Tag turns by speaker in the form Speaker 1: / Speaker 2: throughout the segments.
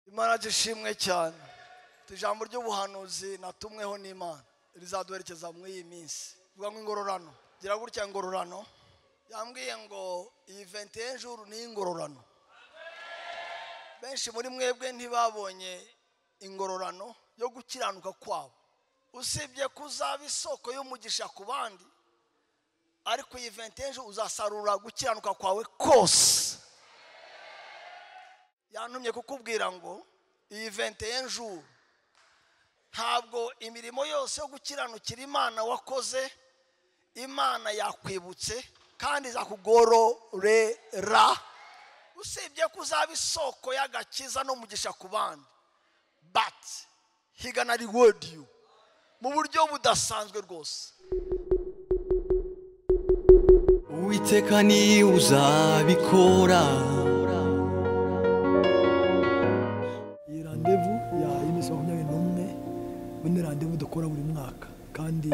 Speaker 1: imana ishimwe cyane ijambo ry'ubuhanuzi natumweho n'imana rizaduherekeza muri iyi minsi bivuga ngo ingororano gira gutya ingororano yambwiye ngo iyi venti y'ijuru ni ingororano benshi muri mwebwe ntibabonye ingororano yo gukiranuka kwabo usibye kuzaba isoko y'umugisha ku bandi ariko iyi venti y'ijuru uzasarura gukiranuka kwawe kose yantumye kukubwira ngo iyi venti y'ijuru ntabwo imirimo yose yo gukiranukira imana wakoze imana yakwibutse kandi izakugororera usibye ko uzaba isoko y'agakiza n'umugisha ku bandi bati higana rewodi yu mu buryo budasanzwe rwose
Speaker 2: uwiteka ni uzabikora
Speaker 3: iyi randevu ya iminsi makumyabiri n'umwe muri ni randevu dukora buri mwaka kandi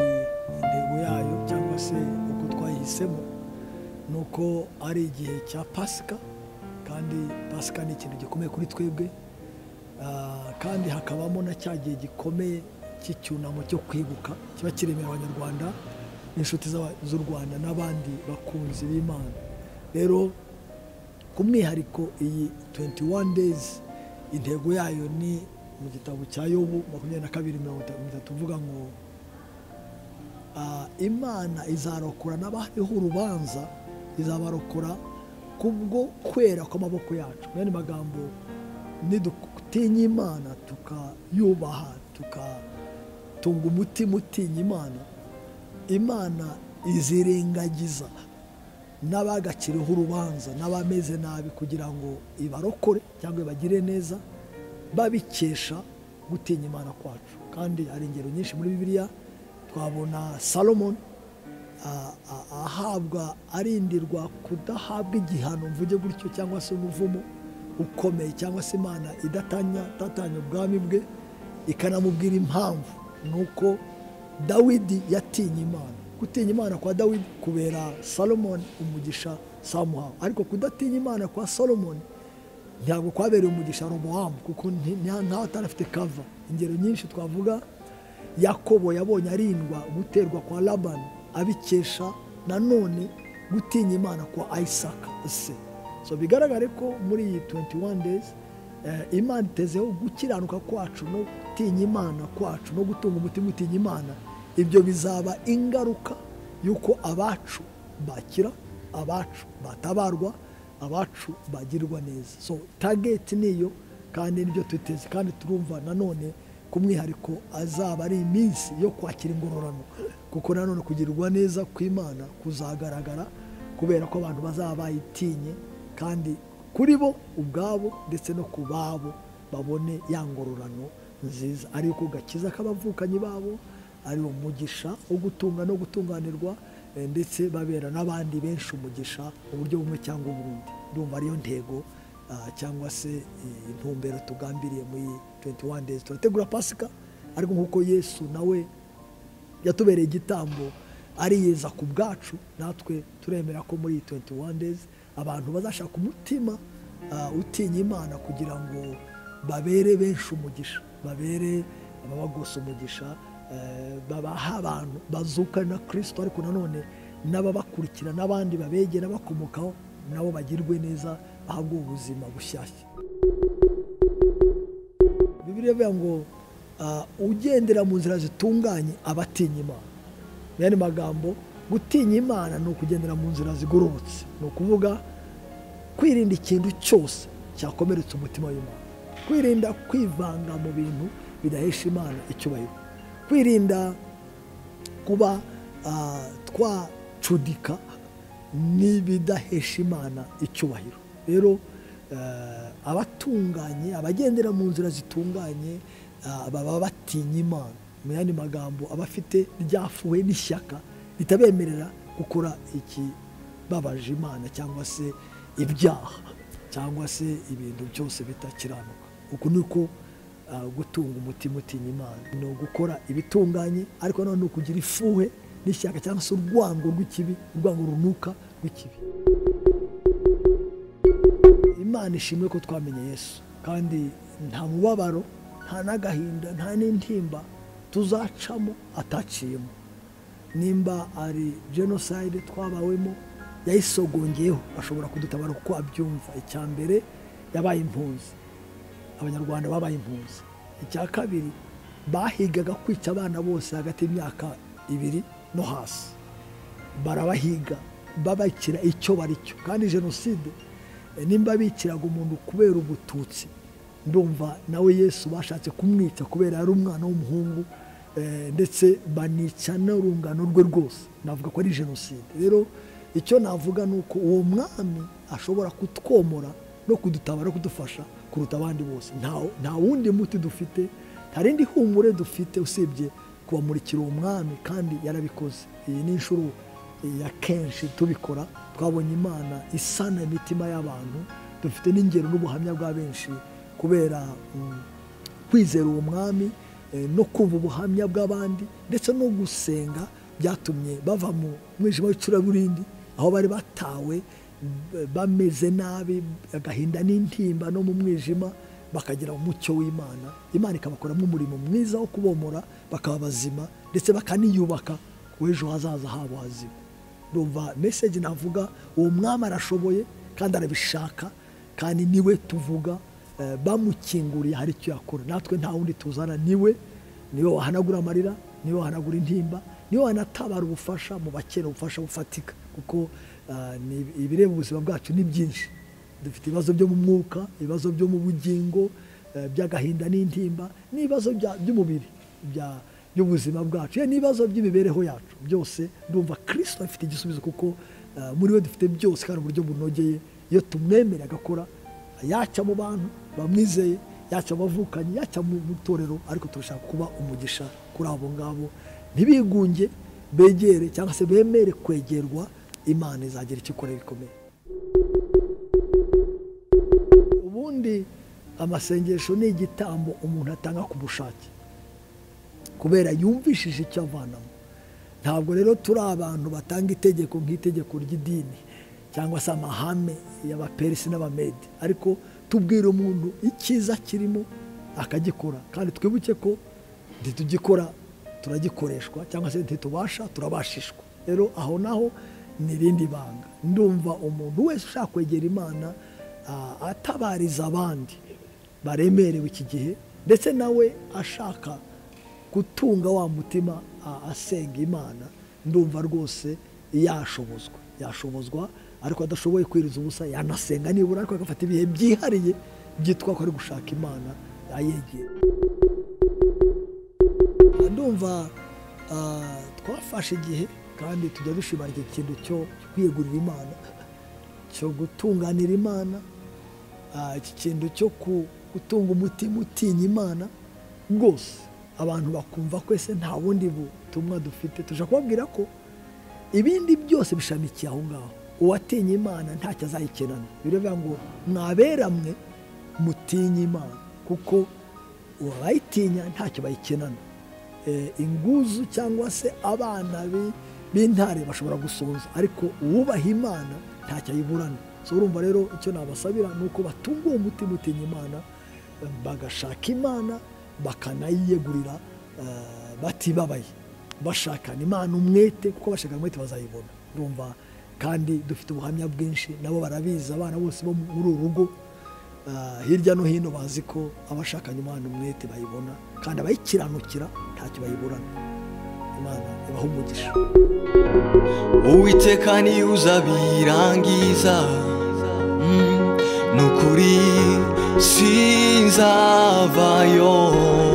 Speaker 3: intego yayo cyangwa se uko twayihisemo ni uko ari igihe cya pasika kandi pasika ni ikintu gikomeye kuri twebwe Ah, kandi hakabamo na cya gihe gikomeye cy'icyunamo cyo kwibuka kiba kiremera abanyarwanda n'inshuti z'aba- z'u rwanda n'abandi bakunzi b'imana rero ku mwihariko iyi 21 days intego yayo ni mu gitabo cya yobu makumyabiri na kabiri mirongo itatu mirongo itatu uvuga ngo ah, imana izarokora n'abariho urubanza izabarokora kubwo kwera kw'amaboko yacu mwene magambo nidutinya imana tukayubaha tukatunga umutima utinya imana imana izirengagiza n'abagakiriho urubanza n'abameze nabi kugira ngo ibarokore cyangwa ibagire neza babikesha gutinya imana kwacu kandi hari ingero nyinshi muri bibiliya twabona salomoni a- a- ahabwa arindirwa kudahabwa igihano mvuge gutyo cyangwa se umuvumo ukomeye cyangwa se imana idatanya itatanya ubwami bwe ikanamubwira impamvu ni uko dawidi yatinye imana gutinya imana kwa dawidi kubera salomoni umugisha samuhawe ariko kudatinya imana kwa salomoni ntabwo kwabereye umugisha robowamu kuko nti- nta- ntawe atarafite kava ingero nyinshi twavuga yakobo yabonye arindwa guterwa kwa labani abikesha nanone gutinya imana kwa isaka se so bigaragare ko muri iyi 21 days eh, imana itezeho gukiranuka kwacu no gutinya imana kwacu no gutunga umutima utinya imana ibyo bizaba ingaruka y'uko abacu bakira abacu batabarwa abacu bagirwa neza so target niyo kandi nibyo twiteze kandi turumva nanone ku mwihariko azaba ari iminsi yo kwakira ingororano kuko nanone kugirirwa neza kw'imana kuzagaragara kubera ko abantu bazaba bayitinye kandi kuri bo ubwabo ndetse no ku babo babone ya ngororano nziza ari uko gakiza k'abavukanyi babo ari umugisha wo gutunga no gutunganirwa eh, ndetse babera n'abandi benshi umugisha mu buryo bumwe cyangwa ubundi ndumva ariyo ntego ah, cyangwa se eh, intumbero tugambiriye muri 21 days turategura pasika ariko nk'uko yesu nawe yatubereye igitambo ariyeza ku bwacu natwe turemera ko muri iyi 21 days abantu bazashaka umutima ah, utinya imana kugira ngo babere benshi umugisha babere ababagose umugisha eh, babaha abantu bazukana na kirisito ariko nanone n'ababakurikira n'abandi babegera bakomokaho nabo bagirwe neza bahabwe ubuzima bushyashya bibiliya ivuga ngo ah, ugendera mu nzira zitunganye aba atinya imana mu yandi magambo gutinya imana ni ukugendera mu nzira zigororotse ni ukuvuga kwirinda ikintu cyose cyakomeretsa umutima w'imana kwirinda kwivanga mu bintu bidahesha imana icyubahiro kwirinda kuba ah, twacudika n'ibidahesha imana icyubahiro rero eh, abatunganye abagendera mu nzira zitunganye ah, baba batinya imana mu yandi magambo abafite ryafuwe n'ishyaka ritabemerera gukora ikibabaje imana cyangwa se ibyaha cyangwa se ibintu byose bitakiranuka uku ni uko ah, gutunga umutima utinya imana ni ugukora ibitunganye ariko nanone ni ukugira ifuhe n'ishyaka cyangwa se urwango rw'ikibi urwango runuka rw'ikibi imana ishimwe ko twamenye yesu kandi nta mubabaro nta n'agahinda nta n'intimba tuzacamo ataciyemo nimba ari jenoside twabawemo yayisogongeyeho ashobora kudutabara kuko abyumva icya mbere yabaye impunzi abanyarwanda babaye impunzi icya kabiri bahigaga kwica abana bose hagati y'imyaka ibiri no hasi barabahiga babakira icyo bari cyo kandi jenoside eh, nimba bikiraga umuntu kubera ubututsi ndumva nawe yesu bashatse kumwica kubera yari umwana w'umuhungu eh, ndetse banica n'urungano rwe rwose navuga ko ari jenoside rero icyo navuga ni uko uwo mwami ashobora kutwomora no kudutabara kudufasha kuruta abandi bose Nta- nta wundi muti dufite nta rindi humure dufite usibye kubamurikira uwo mwami kandi yarabikoze iyi ni inshuro ya kenshi tubikora twabonye imana isana imitima y'abantu dufite n'ingero n'ubuhamya bwa benshi kubera mm, kwizera uwo mwami eh, no kumva ubuhamya bw'abandi ndetse no gusenga byatumye bava mu mwijima w'icuraburindi aho bari batawe b- bameze nabi agahinda n'intimba no mu mwijima bakagira umucyo w'imana imana ikabakoramo umurimo mwiza wo kubomora bakaba bazima ndetse bakaniyubaka w'ejo hazaza habo hazima ndumva meseje navuga uwo mwami arashoboye kandi arabishaka kandi niwe tuvuga eh, bamukinguriye hari icyo yakora natwe nta wundi tuzana niwe niwe wahanagura amarira niwe wahanagura intimba niwe wanatabara ubufasha mu bakeneye ubufasha bufatika kuko eh, ni- ibireba ubuzima bwacu ni byinshi dufite ibibazo byo mu mwuka ibibazo byo mu bugingo eh, by'agahinda n'intimba n'ibibazo bya- by'umubiri bya- by'ubuzima bwacu yewe n'ibibazo by'imibereho yacu byose ndumva kirisito afite igisubizo kuko eh, muri we dufite byose kandi uburyo bunogeye iyo tumwemera agakora yacya mu bantu bamwizeye yacya mu bavukanyi yacya mu mu itorero ariko turashaka kuba umugisha kuri abo ngabo ntibigunge begere cyangwa se bemere kwegerwa imana izagira icyo ikora bikomeye ubundi amasengesho ni igitambo umuntu atanga ku bushake kubera yumvishije icyo avanamo ntabwo rero turi abantu batanga itegeko nk'itegeko ry'idini cyangwa se amahame y'abaperisi n'abamede ariko tubwira umuntu icyiza kirimo akagikora kandi twibuke ko ntitugikora turagikoreshwa cyangwa se ntitubasha turabashishwa rero aho naho ni irindi banga ndumva umuntu wese ushaka kwegera imana ah, atabariza abandi baremerewe iki gihe ndetse nawe ashaka gutunga wa mutima a- asenga imana ndumva rwose yashobozwa yashobozwa ariko adashoboye kwiriza ubusa yanasenga nibura ariko agafata ibihe byihariye byitwa ko ari gushaka imana ayegera ndumva ah, twafashe igihe kandi tujya dushimangira ikintu cyo kwiyegurira imana cyo gutunganira imana Ah, iki kintu cyo ku- gutunga umutima utinya imana rwose abantu bakumva ko ese nta bundi butumwa dufite tujya kubabwira ko ibindi byose bishamikiye aho ngaho uwatinya imana ntacyo azayikenana biravuga ngo mwaberamwe mutinye imana kuko abayitinya ntacyo bayikenana Eh, inguzu cyangwa se abana bi- b'intare bashobora gusonza ariko uwubaha imana ntacyo ayiburana so urumva rero icyo nabasabira ni uko batunga uwo mutima utinya imana eh, bagashaka imana bakanayiyegurira eh, batibabaye bashakana imana umwete kuko bashaka umwete bazayibona urumva kandi dufite ubuhamya bwinshi nabo barabizi abana bose bo muri uru rugo Ah, hirya no hino bazi ko abashakanye umwana umwete bayibona kandi abayikiranukira ntacyo bayiburana imana ibaha umugisha
Speaker 2: uwiteka ni uzabirangiza Mm, nukuri sinzavayo